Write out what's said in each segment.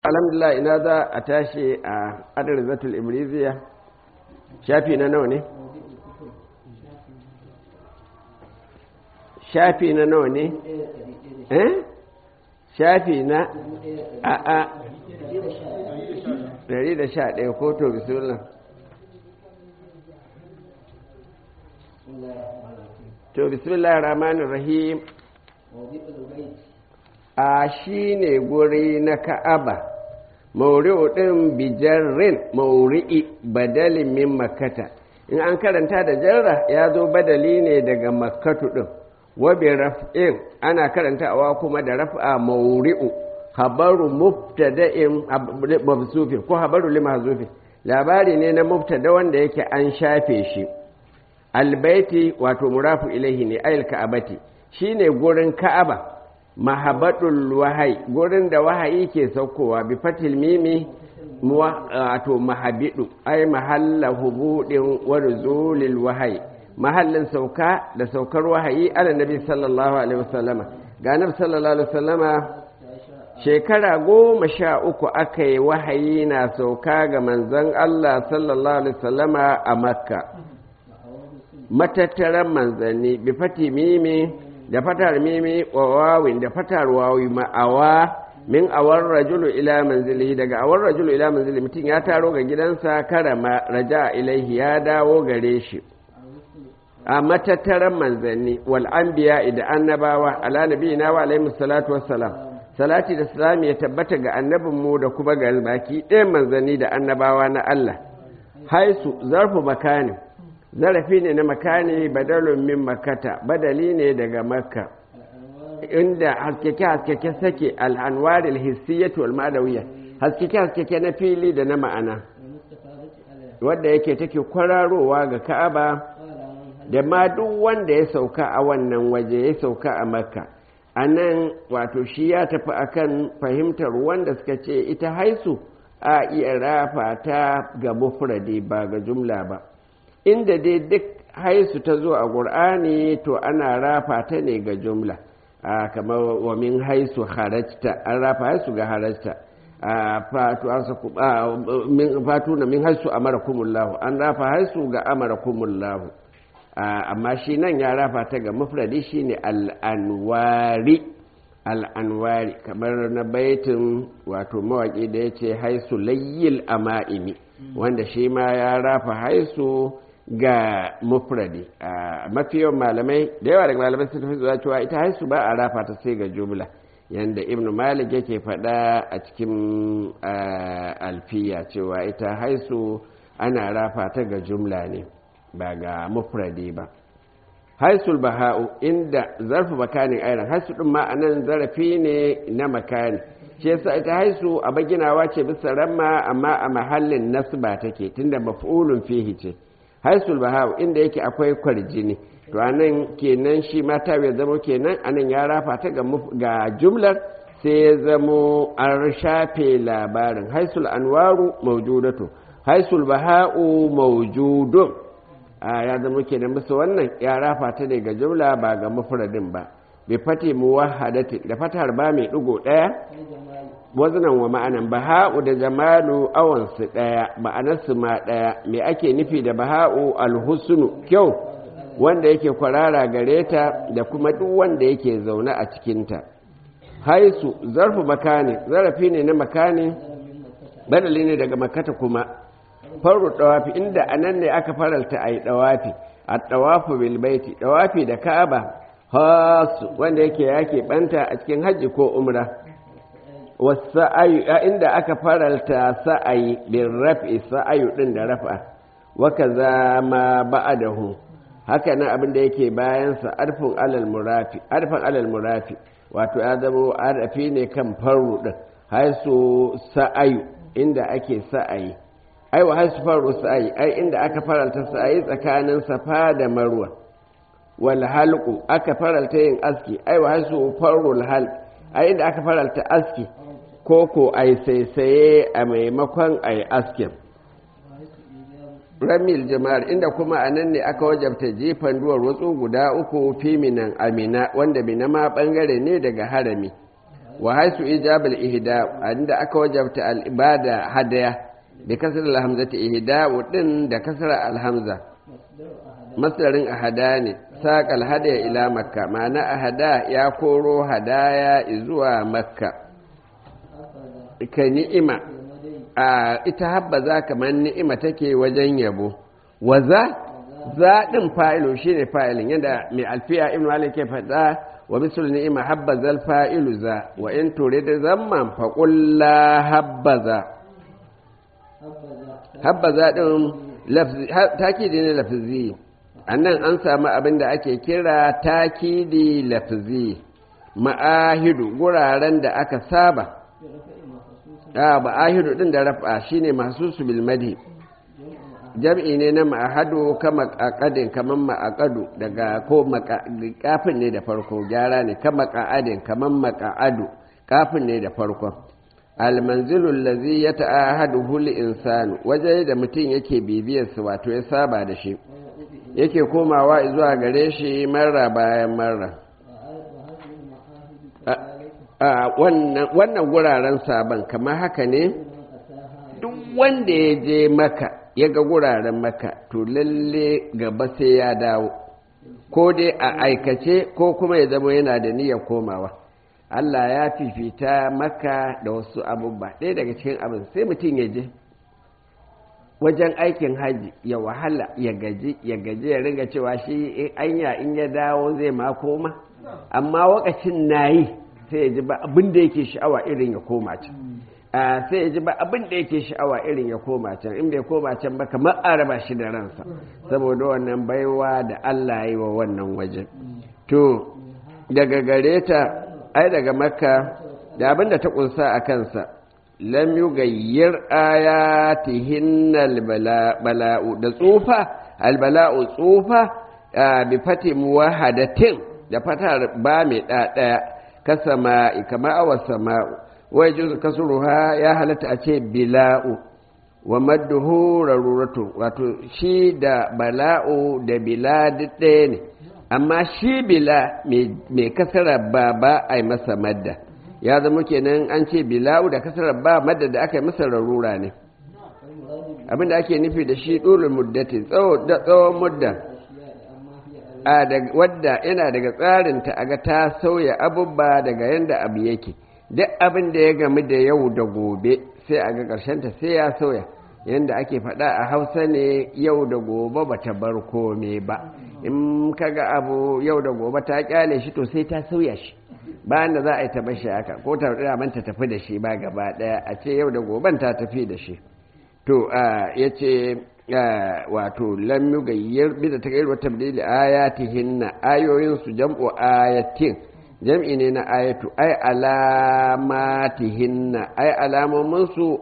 alhamdulillah ina za a tashi a adar zatul imriziya shafi na nawa ne shafi na nawa ne eh shafi na a a 111 ko to bismillah to bismillah rahmanir rahim a shi ne guri na ka'aba mauri'u ɗin bijarrin mauri'i badalin min makata in an karanta da jarra ya zo badali ne daga makatu ɗin wabi raf'in ana karantawa kuma da raf'a mauri'u habaru mubtada'in mabsufi ko habaru limahzufi labari ne na mubtada wanda yake an shafe shi albaiti wato murafu ilaihi ne ayil ka'abati shine gurin ka'aba mahabadul wahai gurin da wahayi ke saukowa bi fatil mimi wato mahabidu ai mahalla hubudin wa nuzulil wahai mahallin sauka da saukar wahayi ala nabi sallallahu alaihi wasallama ga nabi sallallahu alaihi wasallama shekara goma sha uku aka yi wahayi na sauka ga manzon Allah sallallahu alaihi wasallama a makka matattaran manzanni bi fati mimi da fatar mimi wa wawin da fatar wawi ma'awa min awar rajulu ila manzilihi daga awar rajulu ila manzilihi mutum ya taro ga gidansa karama raja ilaihi ya dawo gare shi a matattaran manzanni wal anbiya da annabawa ala nabiyina wa alaihi salatu wassalam salati da salami ya tabbata ga annabinmu da kuma ga baki ɗayan manzanni da annabawa na Allah haisu zarfu makani zarafi ne na makani badalun min makata badali ne daga makka inda haskeke haskeke sake al'anwaril hissiyyatu wal ma'adawiyya haskeke haskeke na fili da na ma'ana wadda yake take kwararowa ga ka'aba da ma duk wanda ya sauka a wannan waje ya sauka a makka a nan wato shi ya tafi akan fahimtar wanda suka ce ita haisu a iya rafa ta ga mufradi ba ga jumla ba inda dai duk haisu ta zo a ƙur'ani to ana rafa ta ne ga jumla kamar wa min haisu harajta an rafa haisu ga harajta fatu na min haisu amara kumullahu an rafa haisu ga amara kumullahu amma shi nan ya rafa ta ga mufradi shine al'anwari al'anwari kamar na baitin wato mawaƙi da ya ce haisu layyil ama'imi wanda shi ma ya rafa haisu ga mufradi a mafiyan malamai da yawa daga malamai sun tafi zuwa cewa ita haisu ba a rafa ta sai ga jumla yanda ibn malik yake faɗa a cikin alfiya cewa ita haisu ana rafa ta ga jumla ne ba ga mufradi ba haisul baha'u inda zarfi makanin ainihin haisu ɗin ma'anan zarafi ne na makani shi yasa ita haisu a baginawa ce bisa ramma amma a mahallin nasba take tunda maf'ulun fihi ce haisul baha'u inda yake akwai kwarjini to anan kenan shi mata ya zamo kenan anan ya rafa ta ga jumlar sai ya zamo an shafe labarin haisul anwaru mawjudatu haisul baha'u mawjudun ya zama kenan bisa wannan ya rafa ta ne ga jumla ba ga mufradin ba bi fati muwahhadati da fatar ba mai digo daya wazanan wa ma'anan baha'u da jamalu awan su daya ma'anar su ma daya me ake nufi da baha'u alhusnu kyau wanda yake kwarara gare ta da kuma duk wanda yake zaune a cikin ta haisu zarfu makani zarafi ne na makani badali ne daga makata kuma faru dawafi inda anan ne aka faralta a yi dawafi a dawafu bilbaiti dawafi da ka'aba hasu wanda yake yake banta a cikin hajji ko umra wasa'ayu inda aka faralta sa'ayi bin raf'i sa'ayu din da raf'a wa kaza ma ba'dahu haka nan abin da yake bayan sa arfun alal murafi arfan alal murafi wato ya zama arfi ne kan faru din haisu sa'ayu inda ake sa'ayi ai wa haisu faru sa'ayi ai inda aka faralta sa'ayi tsakanin safa da marwa wal halqu aka faralta yin aski ai wa haisu farul halq ai inda aka faralta aski ko ko ai saisaye a maimakon ai askin ramil jama'ar inda kuma a nan ne aka wajabta jefan duwar watsu guda uku fiminan amina wanda mina ma bangare ne daga harami wa haisu ijabal ihda inda aka wajabta al ibada hadaya bi kasr al hamzati ihda din da kasr al hamza masdarin ahada ne saqal hadaya ila makka ma'ana ahada ya koro hadaya zuwa makka ka ni'ima a ita habba za kamar ni'ima take wajen yabo waza zaɗin fa'ilu shi ne fa'ilin yadda mai alfiya ibn malik ke faɗa wa misul ni'ima habba zal fa'ilu za wa in ture da zamman faƙulla habba za habba za ɗin takidi ne lafizi a nan an samu abin da ake kira takidi lafizi ma'ahidu guraren da aka saba a ba'ahidu ɗin da rafa shine masu su bilmadi jam'i ne na ma'ahadu kama ƙaƙadin kamar ma'aƙadu daga ko kafin ne da farko gyara ne kama ƙa'adin kamar maƙa'adu kafin ne da farko almanzilul lazi ya ta'ahadu huli insanu waje da mutum yake bibiyarsa wato ya saba da shi yake komawa zuwa gare shi marra bayan marra wannan guraren sabon kamar haka ne duk wanda ya je maka ya ga guraren maka to lalle gaba sai ya dawo ko dai a aikace ko kuma ya zama yana da niyyar komawa Allah ya fifita maka da wasu abubuwa ɗaya daga cikin abin sai mutum ya je wajen aikin haji ya wahala ya gaji ya gaji ya riga cewa shi anya in ya dawo zai ma koma amma wakacin na yi sai ya ji ba abin da yake sha'awa irin ya koma can sai ya ji ba abin da yake sha'awa irin ya koma can in bai koma can ba kamar a raba shi da ransa saboda wannan baiwa da Allah yi wa wannan wajen to daga gare ta ai daga makka da abin da ta kunsa a kansa lam yugayyir ayatihin bala'u da tsufa albala'u tsufa bi fati muwahadatin da fatar ba mai ɗaya ka sama'i kama awa sama'u wai juzu kasuruha ya halatta a ce bila'u wa madduhu raruratu wato shi da bala'u da bila duk ɗaya ne amma shi bila mai kasara ba ba a yi masa madda ya zama kenan an ce bila'u da kasara ba madda da aka yi masa rarura ne abinda ake nufi da shi ɗulul muddati tsawon mudda wadda yana daga tsarinta a ga ta sauya abubba daga yadda abu yake duk abin da ya gamu da yau da gobe sai a ga ta sai ya sauya yadda ake faɗa a hausa ne yau da gobe ba ta bar kome ba in ka ga abu yau da gobe ta kyale shi to sai ta sauya shi bayan da za a yi ta bashi haka ko ta man ta tafi da shi ba gaba ɗaya a ce yau da goben ta tafi da shi to ya ce wato lam yugayyir bi da tagayyir wa tabdili ayatihinna ayoyin su jam'u ayatin jam'i ne na ayatu ai alamatihinna ai alamomin su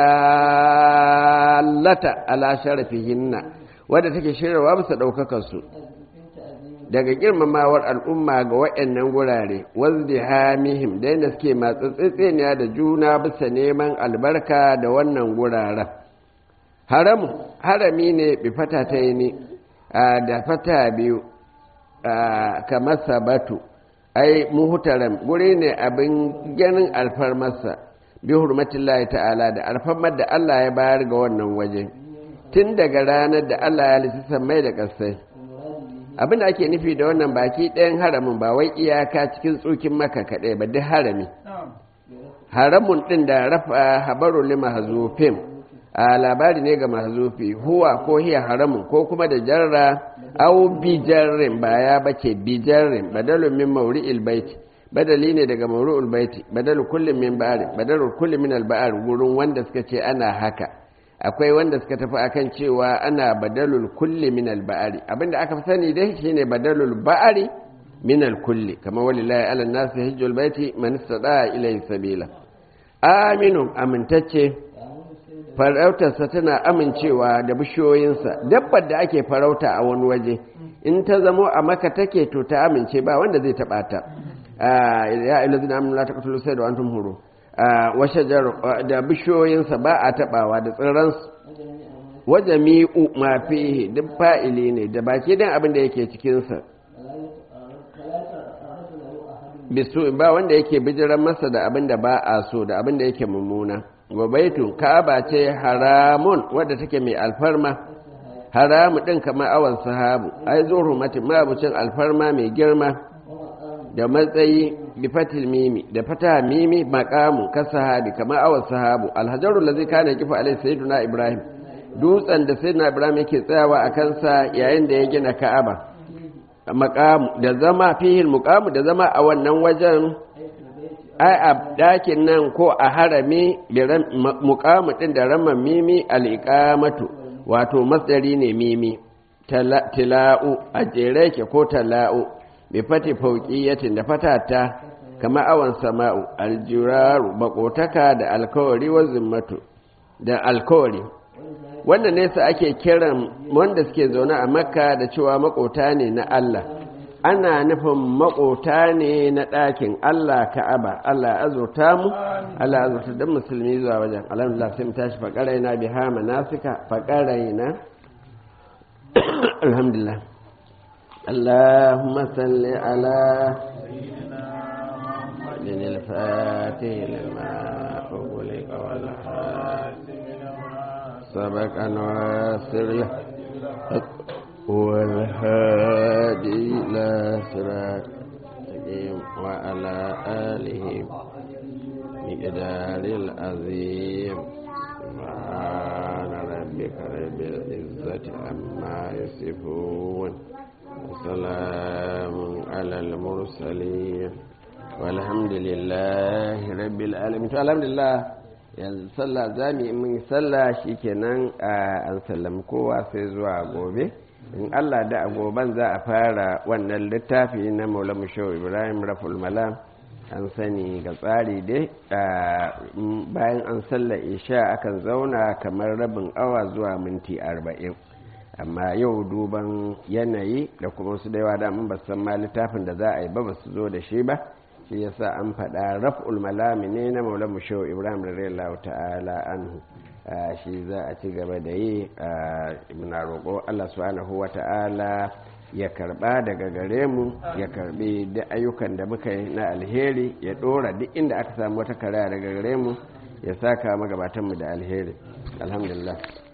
addallata ala sharafihinna wadda take shiryawa bisa daukakar su daga girmamawar al'umma ga waɗannan gurare wazdihamihim da yadda suke matsatsitseniya da juna bisa neman albarka da wannan guraren haramu harami ne bi fata ta yi ne da fata biyu kamar sabatu ai muhutaram guri ne abin ganin alfarmarsa bi hurmatin ta'ala da alfarmar da Allah ya bayar ga wannan waje tun daga ranar da Allah ya lissi mai da ƙasai abin da ake nufi da wannan baki ɗayan haramin ba wai iyaka cikin tsukin maka kaɗai ba duk harami haramun ɗin da rafa habaru lima hazufin a labari ne ga mahzufi huwa ko hiya haramun ko kuma da jarra au bijarrin ba ya bace bijarrin badalun min mawri'il baiti badali ne daga mawri'ul baiti badalu kullum min ba'ari badalu kullum min al-ba'ar gurin wanda suka ce ana haka akwai wanda suka tafi akan cewa ana badalul kulli min al-ba'ari abinda aka fi sani dai shine badalul ba'ari min al-kulli kamar walillahi ala nasi hajjul baiti man istata ilayhi sabila aminu amintacce farautarsa tana amincewa da bishiyoyinsa dabbar da ake farauta a wani waje in ta zamo a maka take to ta amince ba wanda zai taɓa ta ya ilazina amin la taqtulu sayda wa antum huru wa shajar da bishiyoyinsa ba a taɓawa da tsirransu wa jami'u ma fihi duk fa'ili ne da baki dan abin da yake cikin sa bisu ba wanda yake bijiran masa da abin da ba a so da abin da yake mummuna wa baitun ka'aba ce haramun wadda take mai alfarma haramu din kamar awan sahabu ai zuwa matin mabucin alfarma mai girma da matsayi bi fatil mimi da fata mimi maqamu ka sahabi kamar awan sahabu alhajarul ladzi kana kifa alai sayyiduna ibrahim dutsen da sayyiduna ibrahim yake tsayawa a kansa yayin da ya gina ka'aba maqamu da zama fihil muqamu da zama a wannan wajen ai a dakin nan ko a harami muqamu din da ramman mimi al-iqamatu wato masdari ne mimi tila'u a jere ke ko tala'u bi fati fauqiyatin da fatata kama awan sama'u aljiraru bakotaka da alkawari wa zimmatu da alkawari wanda nesa ake kiran wanda suke zaune a makka da cewa makota ne na Allah ana nufin makota ne na ɗakin Allah ka'aba Allah azurta mu Allah azurta don musulmi zuwa wajen alhamdulillah sai mu tashi faƙarai na biha manasika faƙarai na alhamdulillah اللهم صل على سيدنا الفاتح لما أغلق والحاتم سبق نواصر والهادي إلى صراط وعلى آله مقدار العظيم سبحان ربك رب العزة عما يصفون وسلام على المرسلين والحمد لله رب العالمين الحمد لله yanzu sallah za mu yi mun sallah shikenan an sallami kowa sai zuwa gobe in allah da a goben za a fara wannan littafi na maulamu shehu ibrahim raful malam an sani ga tsari dai bayan an sallah isha akan zauna kamar rabin awa zuwa minti arba'in amma yau duban yanayi da kuma su da yawa da ba san ma littafin da za a yi ba ba su zo da shi ba shi yasa an faɗa raf'ul malami ne na maulan mushewa ibrahim radiyallahu ta'ala anhu shi za a ci gaba da yi muna roƙo allah subhanahu wa ta'ala ya karba daga gare mu ya karbi da ayyukan da muka yi na alheri ya ɗora duk inda aka samu wata karaya daga gare mu ya saka magabatanmu da alheri alhamdulillah